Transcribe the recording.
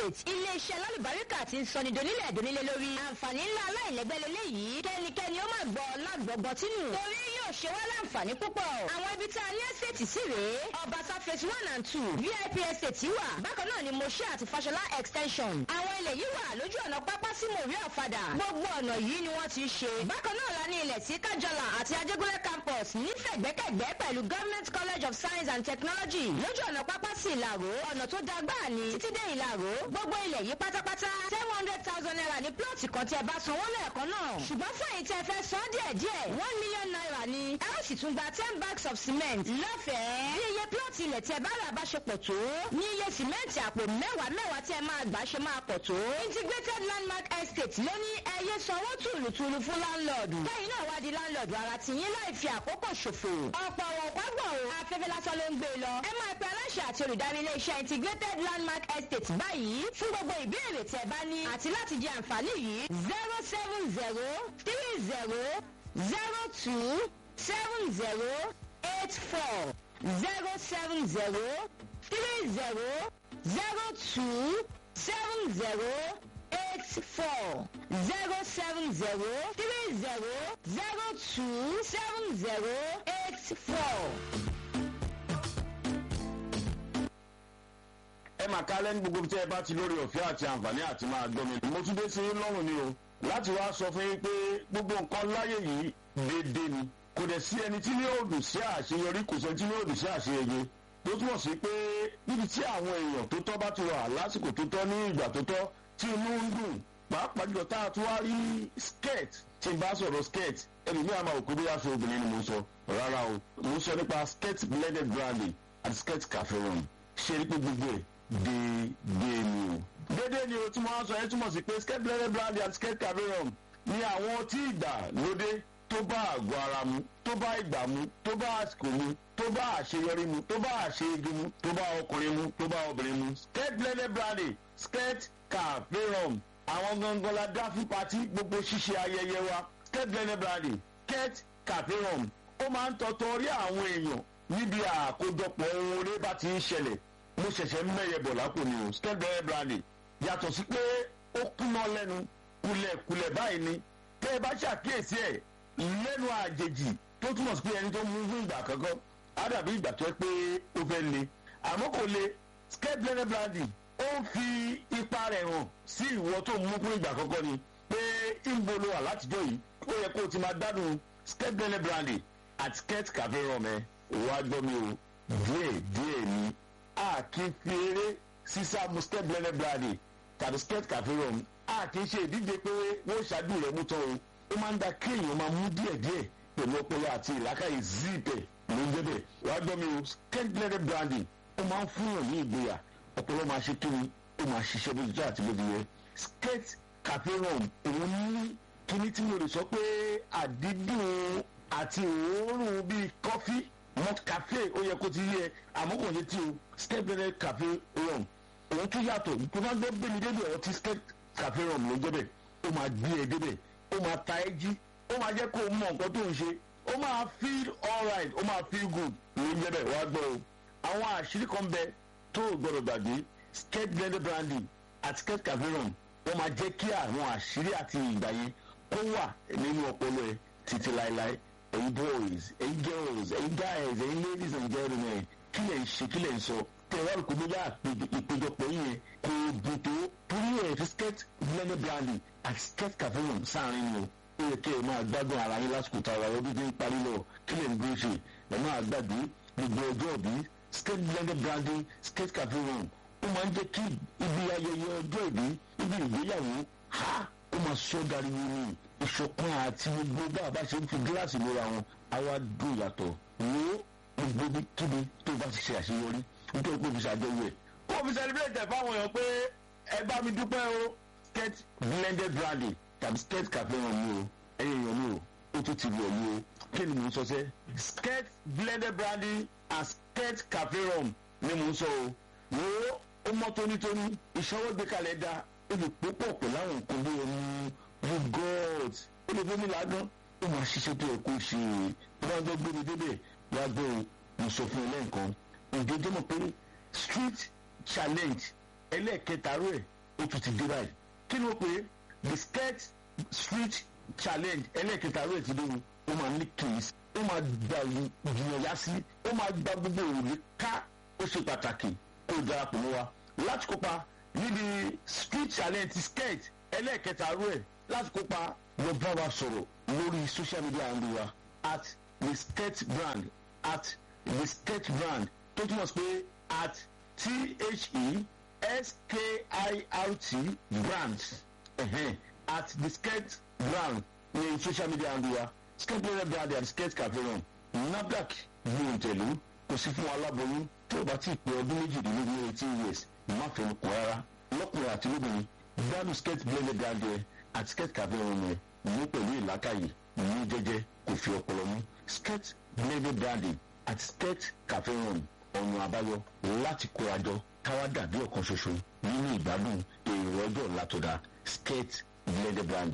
estate iléeṣẹ́ lálùbáríkà ti ń sọni donílẹ̀ donílẹ̀ lórí àǹfààní ńlá aláìlẹ́gbẹ́ lélẹ́yìí kẹ́nikẹ́ni ó máa gbọ́ lágbọ̀gbọ́ tínú torí yóò ṣe wá láǹfààní púpọ̀ àwọn ibi tá a ní estate sí rèé ọbaṣá phase one and two vip estate wà bákan náà ni moshe àti fashola extension àwọn ilẹ̀ yìí wà lójú ọ̀nà pápá sí mòrí ọ̀fadà gbogbo ọ̀nà yìí ni wọ́n ti ṣe bákan náà la ní ilẹ̀ sí kájọlà àti ajégúnlẹ̀ campus nífẹ̀gbẹ́kẹ̀gbẹ́ pẹ̀lú government college of science and technology lójú ọ̀nà pápá sí ìlàró ọ̀nà tó da gbáà ní títí dé ìlàró gbogbo ilẹ̀ yìí pátápátá seven hundred thousand naira ní plọ̀tì kan tí ẹ bá sanwó lẹ́ẹ̀kan náà ṣùgbọ́n fún èyí tí ẹ fẹ́ san díẹ̀ díẹ̀ one million naira ni ẹ ó sì tún gba ten bags of cement lọ́fẹ̀ẹ́ bí iye plọ̀tì ilẹ̀ tí ẹ bá rà bá ṣe pọ̀ tó ní iye cement àpò mẹ́wàá mẹ́wàá tí ẹ máa gbà ṣe máa pọ̀ tó integrated landmark estate ló ní ẹyẹ sanwó tùlùtùlù fún láńlọ́ọ̀dù kẹ́yìn náà wá di láńlọ́ọ̀dù ara tìyín láì fi àkókò ṣòfò ọ̀pọ̀ òwò pàgbọ̀ afẹ́fẹ́ lásán ló ń gbé lọ ẹ máa pe aláṣẹ àti olùdarí iléeṣẹ́ integrated landmark estate báyìí fún gbogbo ìbéèrè tẹ́ bá ní àti láti di àǹfààní yìí zero seven zero three zero zero two seven zero eight four zero seven zero three zero zero two seven zero eight four zero seven zero three zero zero two seven zero eight four. ẹ máa kálẹ̀ ní gbogbo tí ẹ bá ti lórí ọ̀fẹ́ àti àǹfààní àti máa gbọ́ mi. mo tún dé sí lọ́rùn ni o láti wá sọ fún yín pé gbogbo nǹkan láyé yìí déédéé ni kò dẹ̀ sí ẹni tí ní òòdù sí àṣeyọrí kò sẹ́ni tí ní òòdù sí àṣeyege tó túmọ̀ sí pé níbi tí àwọn èèyàn tó tọ́ bá ti wà lásìkò tó tọ́ ní ìgbà tó tọ́ tí inú ń dùn pàápàá jùlọ tá a tún wá rí skirt tí n bá sọ̀rọ̀ skirt ẹlòmíà máa wò pé bí aṣọ obìnrin ni mo sọ rárá o mo sọ nípa skirt blended brandy àti skirt cafe rum ṣe é pé gbogbo ẹ̀ déédéé ni o. déédéé ni o tí mo wá sọ yẹn túmọ̀ sí pé skirt blended brandy àti skirt cafe rum ni àwọn tí ìgbà lóde tó bá àgọ́ ara mu tó bá ìgbà mu tó bá àsìkò mu tó bá àṣeyọrí mu tó bá àṣeyege mu tó bá ọkùnrin mu tó bá obìnrin mu. skirt blended brandy skirt cafe rum àwọn gangan la dá fún patí gbogbo ṣíṣe ayẹyẹ wa skirt blended brandy skirt cafe rum ó máa ń tọ́tọ́ rí àwọn èèyàn níbi àkójọpọ̀ ohun orí bá ti ń ṣẹlẹ̀ mo ṣẹ̀ṣẹ̀ ń mẹ́yẹ bọ̀ lápò ni o skirt blended brandy yàtọ̀ sí pé ó kúná lẹ́nu kulẹ̀kulẹ̀ báyìí ni tẹ́ ẹ bá ṣàkíyèsí ẹ̀ lẹ́nu àjèjì tó túmọ̀ sí pé ẹni tó mú fún ìgbà kankan á dàbí ìgbà tó ẹ pé ó fẹ́ le àmọ́ kò le skirt blended brandy ó ń fi ipa rẹ̀ hàn sí ìwọ tó mú fún ìgbà kankan ni pé ìbò ló wà látijọ́ yìí ó yẹ kó o ti máa gbádùn skirt blended brandy àti skirt cafe rum ẹ wá gbọ́ mi o díẹ̀ díẹ̀ ni a kì í fi eré sísá mu skirt blended brandy tàbí skirt cafe rum a kì í ṣe ìdíje pé wọ́n ṣáájú rẹ̀ mú tán o ó máa ń da kéèyàn máa mú díẹ̀díẹ̀ pẹ̀lú ọpọlọ àti ìlàkàyè zíìpẹ̀ ló ń jẹ́bẹ̀ wá gbọ́ mi o skirt blended brandy ó máa ń fún yàn ní ìgboyà ọpọlọ máa ṣe kíni ó máa ṣiṣẹ́ bó ti jẹ́ àti bó ti yẹ skirt cafe rum òun ní kíní tí mo lè sọ pé àdídùn àti òórùn bíi kọfí malt cafe ó yẹ kó ti yẹ àmọ́ kò ní tí o skirt blended cafe rum òun tún yàtọ̀ tó máa gbọ́ gbé mi débẹ̀ ọtí skirt cafe rum ló ń jẹ́bẹ̀ ó máa gbé ẹ débẹ̀ ó máa ta ẹ jí ó máa jẹ́ kó o mọ nǹkan tó ń ṣe ó máa feel alright ó máa feel good ló ń jẹ́ bẹ́ẹ̀ wá gbọ́ o àwọn àṣírí kan bẹ tó o gbọ́dọ̀ gbàgbé skirt blended brandy àti skirt cafe rum wọ́n máa jẹ́ kí àwọn àṣírí àti ìgbà yẹn kó wà nínú ọpọlọ ẹ títí láéláé ẹ̀yin boys ẹ̀yin girls ẹ̀yin guys ẹ̀yin ladies and gentlemen kí lẹ̀ ń ṣe kí lẹ̀ ń sọ tẹ̀wá rò pé bóyá ìpéjọpọ̀ yìí yẹn kò dùn tó torí ẹ̀ fi skirt blended brandy àti skirt cafe rum sáàrin ni o ó yẹ kí ẹ máa gbádùn ara yín lásìkò tá a wà ọdún tí ń parí lọ kí lè ń gbé ṣe ẹ máa gbàgbé gbogbo ọjọ́ òbí skirt blended brandy skirt cafe rum ó máa ń jẹ́ kí ibi ayẹyẹ ọjọ́ ìbí ibi ìgbéyàwó ha ó máa sọ dariwo ní ìṣọ̀kan àti gbogbo bá a bá ṣe ń fi gíláàsì lóra wọn àwa dùn yàtọ̀ wo gbogbo bí kíbi tó bá ti ṣe àṣeyọrí nítorí pé òfin ṣàjọyọ̀ ẹ̀. ó fi celebrate fáwọn èèyàn pé ẹ bá mi dúpẹ́ o skirt blended brandy tàbí skirt cafe wọn mi o ẹ̀yin èèyàn mi o ó tún ti wọ̀ mi o kí ni mò ń sọ sẹ́ skirt blended brandy and skirt cafe rum ni mò ń sọ o wo ó mọ́ tónítóní ìṣọwọ́ gbé kalẹ̀ da ó lè púpọ̀ pẹ̀lú àwọn nǹkan bí omi you god ó lè fún mi ládùn ó máa ṣiṣẹ́ tó yẹ kó ṣe é wọ́n á gbọ́ gbé mi débẹ̀ wá gbọ́ o mo sọ fún ẹ lẹ́ǹkan ǹjẹ́ jẹ́ mọ̀ pé street challenge ẹlẹ́ẹ̀kẹta rẹ̀ ó tún ti dé báyìí kí ló pé the skirt street challenge ẹlẹ́ẹ̀kẹta rẹ̀ ti dóhun ó máa ní kìí ó máa gba ìgbìyànjá sí ó máa gba gbogbo òrùlé ká ó ṣe pàtàkì kó o darapọ̀ mọ́ wa láti kópa níbi street challenge ti skirt ẹlẹ́ẹ̀kẹta rẹ̀ láti kópa lọ bá wa sọ̀rọ̀ lórí social media handle wa at the skirt brand at the skirt brand tó túmọ̀ sí pé at t-h-e-s-k-i-r-t brand uh-huh. at the skirt brand ní social media handle wa skirt brand and skirt cafe run nafdac yóò tẹ̀lé kò sí fún aláboyún tó o bá ti pé ọdún méjìdínlógún eighteen years má fẹnu kọ rárá lọ́kùnrin àti lóbìnrin gbádùn skirt blended brand yẹn àti skirt cafe run yẹn ní pẹ̀lú ìlàkàyè ní jẹ́jẹ́ kò fi ọpọlọ mú skirt blended branding àti skirt cafe run ọ̀nà àbáyọ láti kórajọ káwá dàbí ọ̀kan ṣoṣo nínú ìgbádùn èrò ọjọ́ ọ̀la tó dáa skirt blended brand.